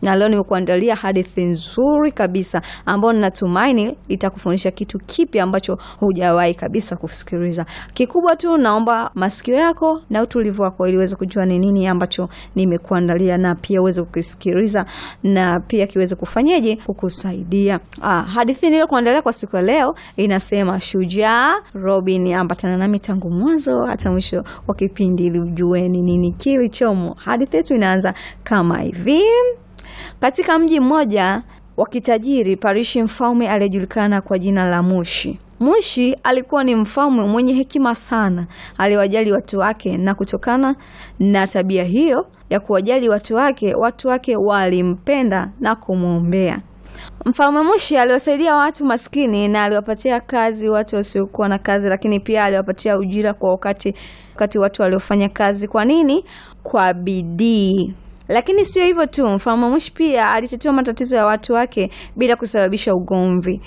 na leo nimekuandalia hadithi nzuri kabisa ambayo ninatumaini itakufundisha kitu kipi ambacho hujawahi kabisa kusikiliza. Kikubwa tu naomba masikio yako na utulivu wako ili uweze kujua ni nini ambacho nimekuandalia na pia uweze kukisikiliza na pia kiweze kufanyeje kukusaidia. Ah, hadithi niliyokuandalia kwa siku ya leo inasema Shujaa Robin. Ambatana nami tangu mwanzo hata mwisho wa kipindi ili ujue ni nini kilichomo. Hadithi yetu inaanza kama hivi. Katika mji mmoja wa kitajiri parishi mfalme aliyejulikana kwa jina la Mushi. Mushi alikuwa ni mfalme mwenye hekima sana, aliwajali watu wake, na kutokana na tabia hiyo ya kuwajali watu wake, watu wake walimpenda na kumwombea. Mfalme Mushi aliwasaidia watu maskini na aliwapatia kazi watu wasiokuwa na kazi, lakini pia aliwapatia ujira kwa wakati wakati watu waliofanya kazi. Kwa nini? Kwa bidii. Lakini sio hivyo tu, mfalme Mushi pia alitatua matatizo ya watu wake bila kusababisha ugomvi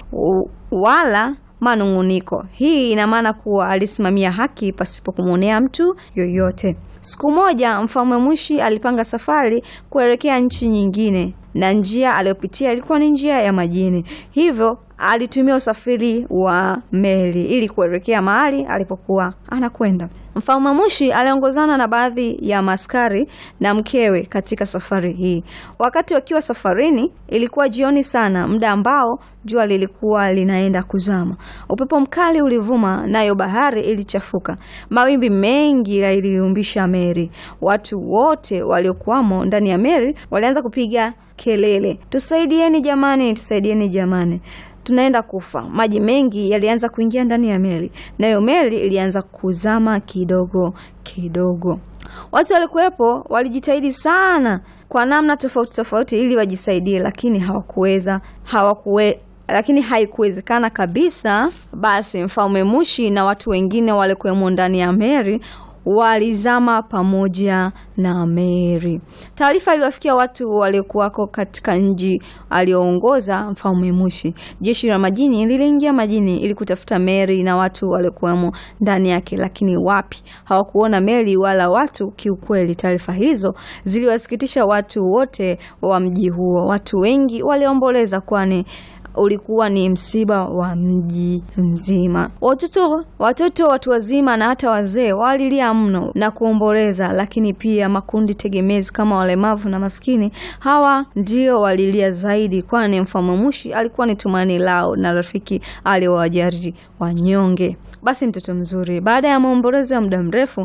wala manung'uniko. Hii ina maana kuwa alisimamia haki pasipo kumwonea mtu yoyote. Siku moja mfalme Mushi alipanga safari kuelekea nchi nyingine, na njia aliyopitia ilikuwa ni njia ya majini, hivyo alitumia usafiri wa meli ili kuelekea mahali alipokuwa anakwenda. Mfalme Mushi aliongozana na baadhi ya maskari na mkewe katika safari hii. Wakati wakiwa safarini, ilikuwa jioni sana, muda ambao jua lilikuwa linaenda kuzama. Upepo mkali ulivuma, nayo bahari ilichafuka. Mawimbi mengi yaliumbisha meli. Watu wote waliokuwamo ndani ya meli walianza kupiga kelele, tusaidieni jamani, tusaidieni jamani tunaenda kufa. Maji mengi yalianza kuingia ndani ya meli, nayo meli ilianza kuzama kidogo kidogo. Watu walikuwepo walijitahidi sana kwa namna tofauti tofauti ili wajisaidie, lakini hawakuweza hawakuwe lakini haikuwezekana kabisa. Basi mfalme Mushi na watu wengine walikuwemo ndani ya meli walizama pamoja na meli. Taarifa iliwafikia watu waliokuwako katika mji alioongoza mfalme Mushi. Jeshi la majini liliingia majini ili kutafuta meli na watu waliokuwemo ndani yake, lakini wapi, hawakuona meli wala watu. Kiukweli, taarifa hizo ziliwasikitisha watu wote wa mji huo. Watu wengi waliomboleza, kwani ulikuwa ni msiba wa mji mzima. Watoto, watoto, watu wazima na hata wazee walilia mno na kuomboleza, lakini pia makundi tegemezi kama walemavu na maskini, hawa ndio walilia zaidi, kwani mfalme Mushi alikuwa ni tumaini lao na rafiki aliowajali wanyonge. Basi mtoto mzuri, baada ya maombolezo ya muda mrefu,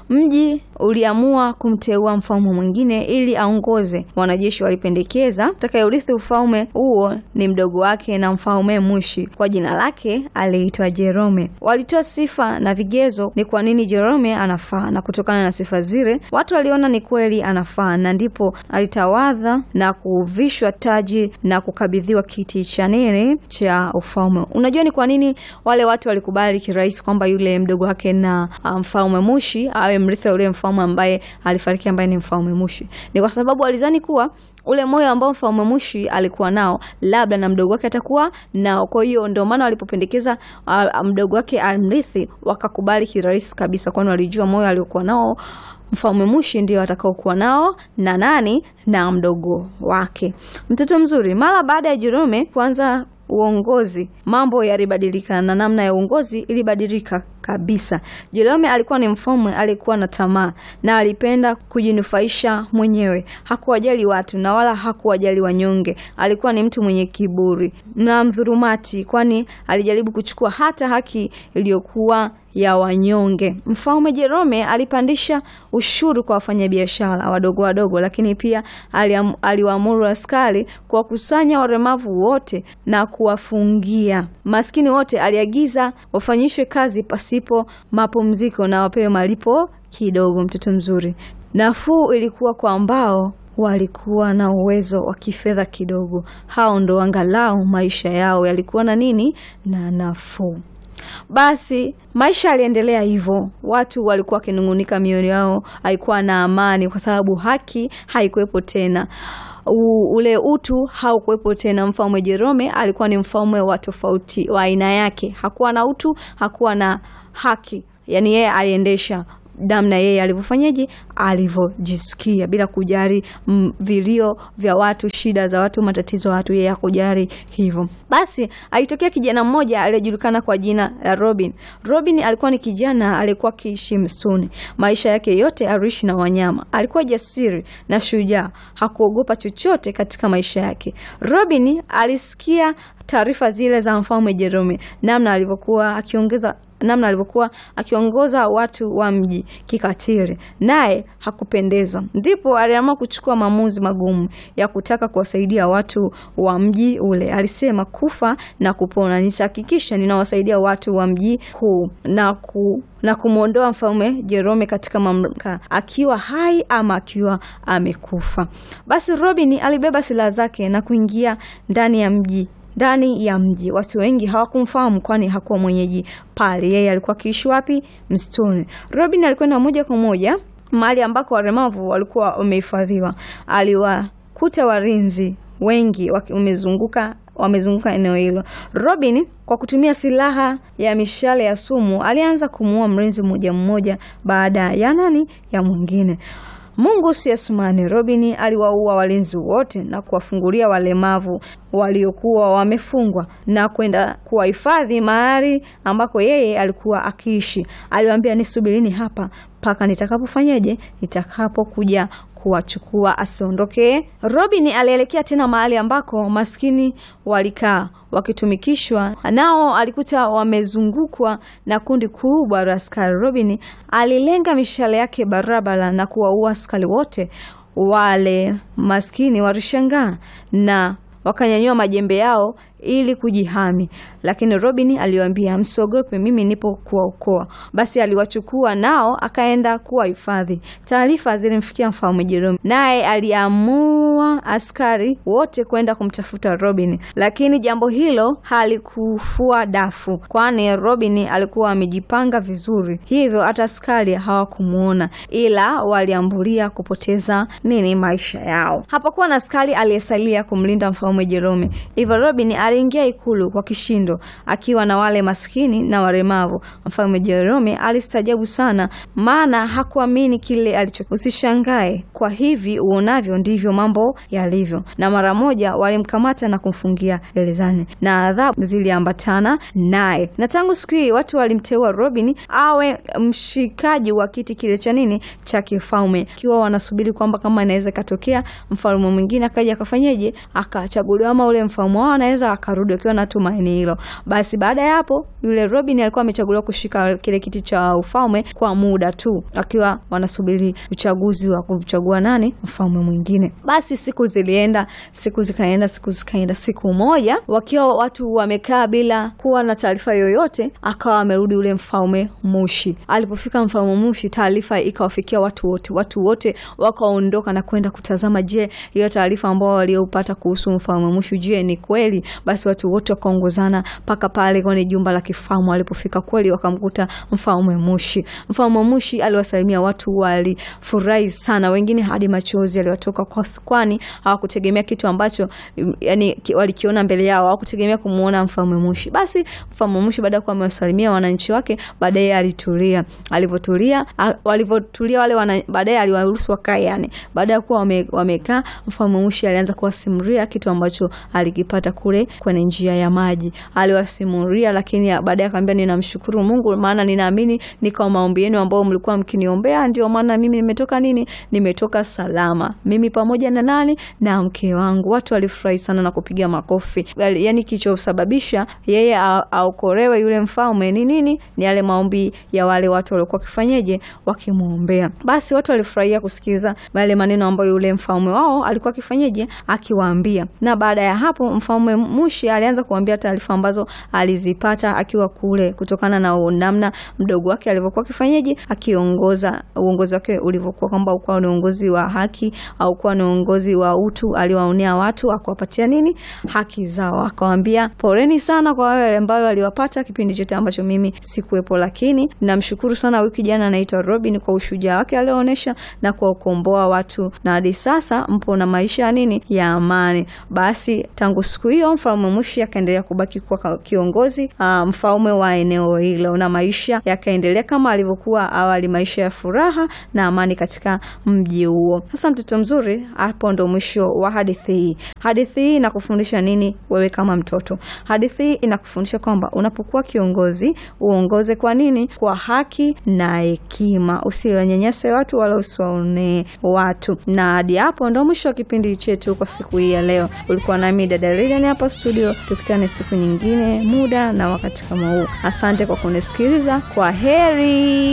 mji uliamua kumteua mfalme mwingine ili aongoze. Wanajeshi walipendekeza atakayerithi ufalme huo ni mdogo wake na mfalme Mushi. Kwa jina lake aliitwa Jerome. Walitoa sifa na vigezo ni kwa nini Jerome anafaa, na kutokana na sifa zile watu waliona ni kweli anafaa, na ndipo alitawadha na kuvishwa taji na kukabidhiwa kiti cha nene cha ufalme. Unajua ni kwa nini wale watu walikubali kirahisi kwamba yule mdogo wake na mfalme Mushi awe mrithi wa yule mfalme ambaye alifariki, ambaye ni mfalme Mushi? Ni kwa sababu walizani kuwa ule moyo ambao mfalme Mushi alikuwa nao labda na mdogo wake atakuwa nao. Kwa hiyo ndio maana walipopendekeza mdogo wake amrithi, wakakubali kirahisi kabisa, kwani walijua moyo aliokuwa nao mfalme Mushi ndio atakaokuwa nao na nani na mdogo wake. Mtoto mzuri, mara baada ya Jerome kuanza uongozi mambo yalibadilika na namna ya uongozi ilibadilika kabisa. Jerome alikuwa ni mfalme alikuwa na tamaa na alipenda kujinufaisha mwenyewe. Hakuwajali watu na wala hakuwajali wanyonge. Alikuwa ni mtu mwenye kiburi na mdhurumati, kwani alijaribu kuchukua hata haki iliyokuwa ya wanyonge. Mfalme Jerome alipandisha ushuru kwa wafanyabiashara wadogo wadogo, lakini pia aliwaamuru askari kuwakusanya walemavu wote na kuwafungia. Maskini wote aliagiza wafanyishwe kazi pasipo mapumziko na wapewe malipo kidogo. Mtoto mzuri, nafuu ilikuwa kwa ambao walikuwa na uwezo wa kifedha kidogo. Hao ndo angalau maisha yao yalikuwa na nini na nafuu. Basi maisha yaliendelea hivyo, watu walikuwa wakinung'unika, mioyo yao haikuwa na amani, kwa sababu haki haikuwepo tena. U, ule utu haukuwepo tena. Mfalme Jerome alikuwa ni mfalme wa tofauti wa aina yake, hakuwa na utu, hakuwa na haki. Yani yeye aliendesha namna yeye alivyofanyaje, alivyojisikia bila kujali mm, vilio vya watu, shida za watu, matatizo ya watu, yeye hakujali hivyo. Basi alitokea kijana mmoja aliyejulikana kwa jina la Robin. Robin alikuwa ni kijana aliyekuwa akiishi msituni. Maisha yake yote aliishi na wanyama. Alikuwa jasiri na shujaa, hakuogopa chochote katika maisha yake. Robin alisikia taarifa zile za mfalme Jerome, namna alivyokuwa akiongeza namna alivyokuwa akiongoza watu wa mji kikatili, naye hakupendezwa. Ndipo aliamua kuchukua maamuzi magumu ya kutaka kuwasaidia watu wa mji ule. Alisema, kufa na kupona, nitahakikisha ninawasaidia watu wa mji huu na ku na kumwondoa mfalme Jerome katika mamlaka akiwa hai ama akiwa amekufa. Basi Robin alibeba silaha zake na kuingia ndani ya mji ndani ya mji. Watu wengi hawakumfahamu kwani hakuwa mwenyeji pale. Yeye alikuwa akiishi wapi? Msituni. Robin alikwenda moja kwa moja mahali ambako walemavu walikuwa wamehifadhiwa. Aliwakuta walinzi wengi wamezunguka wamezunguka eneo hilo. Robin kwa kutumia silaha ya mishale ya sumu alianza kumuua mlinzi mmoja mmoja baada ya nani ya mwingine. Mungu si Asumani. Robin aliwaua walinzi wote na kuwafungulia walemavu waliokuwa wamefungwa na kwenda kuwahifadhi mahali ambako yeye alikuwa akiishi. Aliwaambia, nisubirini hapa mpaka nitakapofanyaje, nitakapokuja kuwachukua asiondoke. Robin alielekea tena mahali ambako maskini walikaa wakitumikishwa, nao alikuta wamezungukwa na kundi kubwa la askari. Robin alilenga mishale yake barabara na kuwaua askari wote. Wale maskini walishangaa na wakanyanyua majembe yao ili kujihami, lakini Robin aliwaambia msiogope, mimi nipo kuwaokoa. Basi aliwachukua nao akaenda kuwahifadhi. Taarifa zilimfikia mfalme Jerome, naye aliamua askari wote kwenda kumtafuta Robin, lakini jambo hilo halikufua dafu, kwani Robin alikuwa amejipanga vizuri, hivyo hata askari hawakumwona, ila waliambulia kupoteza nini, maisha yao. Hapakuwa na askari aliyesalia kumlinda mfalme Jerome, hivyo Robin aliingia ikulu kwa kishindo akiwa na wale maskini na walemavu. Mfalme Jerome alistajabu sana, maana hakuamini kile alicho. Usishangae, kwa hivi uonavyo ndivyo mambo yalivyo. Na mara moja walimkamata na kumfungia gerezani na adhabu ziliambatana naye, na tangu siku hii watu walimteua Robin awe mshikaji wa kiti kile cha nini cha kifalme, ikiwa wanasubiri kwamba kama inaweza ikatokea mfalme mwingine akaja akafanyeje akachaguliwa, ama ule mfalme wao anaweza akarudi akiwa na tumaini hilo. Basi baada ya hapo, yule Robin alikuwa amechaguliwa kushika kile kiti cha ufalme kwa muda tu, akiwa wanasubiri uchaguzi wa kumchagua nani mfalme mwingine. Basi siku zilienda, siku zikaenda, siku zikaenda. Siku moja wakiwa watu wamekaa bila kuwa na taarifa yoyote, akawa amerudi ule mfalme Mushi. Alipofika mfalme Mushi, taarifa ikawafikia watu wote, watu wote wakaondoka na kwenda kutazama, je, hiyo taarifa ambao waliopata kuhusu mfalme Mushi, je, ni kweli? Basi watu wote wakaongozana mpaka pale kwenye jumba la kifalme. Walipofika kweli, wakamkuta mfalme Mushi. Mfalme Mushi aliwasalimia watu, walifurahi sana, wengine hadi machozi aliwatoka, kwani hawakutegemea kitu ambacho yani walikiona mbele yao, hawakutegemea kumuona mfalme Mushi. Basi mfalme Mushi baada ya kuwa amewasalimia wananchi wake, baadaye alitulia. Alivyotulia, walivyotulia wale wana, baadaye aliwaruhusu wakae. Yani baada ya kuwa wamekaa, wame mfalme Mushi alianza kuwasimulia kitu ambacho alikipata kule kwenye njia ya maji aliwasimulia, lakini baadaye akamwambia, ninamshukuru Mungu maana ninaamini ni kwa maombi yenu ambao mlikuwa mkiniombea, ndio maana mimi nimetoka nini, nimetoka salama, mimi pamoja na nani na mke wangu. Watu walifurahi sana na kupiga makofi. Yani kilichosababisha yeye aokolewe yule mfalme ni nini? Ni yale maombi ya wale watu waliokuwa wakifanyeje, wakimwombea. Basi watu walifurahia kusikiza yale maneno ambayo yule mfalme wao alikuwa akifanyeje, akiwaambia. Na baada ya hapo mfalme Mushi alianza kuambia taarifa ambazo alizipata akiwa kule, kutokana na namna mdogo wake alivyokuwa akifanyaje, akiongoza uongozi wake ulivyokuwa, kwamba ukuwa ni uongozi wa haki au kuwa ni uongozi wa utu. Aliwaonea watu akawapatia nini, haki zao, akawaambia poreni sana kwa wale ambao waliwapata kipindi chote ambacho mimi sikuwepo, lakini namshukuru sana huyu kijana anaitwa Robin kwa ushujaa wake alioonyesha na kuwakomboa watu, na hadi sasa mpo na maisha ya nini ya amani. Basi tangu siku hiyo mfalme Mushi akaendelea kubaki kuwa kiongozi uh, mfalme wa eneo hilo, na maisha yakaendelea kama alivyokuwa awali, maisha ya furaha na amani katika mji huo. Sasa mtoto mzuri, hapo ndo mwisho wa hadithi hii. Hadithi hii inakufundisha nini wewe kama mtoto? Hadithi hii inakufundisha kwamba unapokuwa kiongozi uongoze kwa nini? Kwa haki na hekima, usiwanyanyase watu wala usiwaonee watu. Na hadi hapo ndo mwisho wa kipindi chetu kwa siku hii ya leo. Ulikuwa nami dada Lilian hapa studio, tukutane siku nyingine, muda na wakati kama huu. Asante kwa kunisikiliza, kwa heri.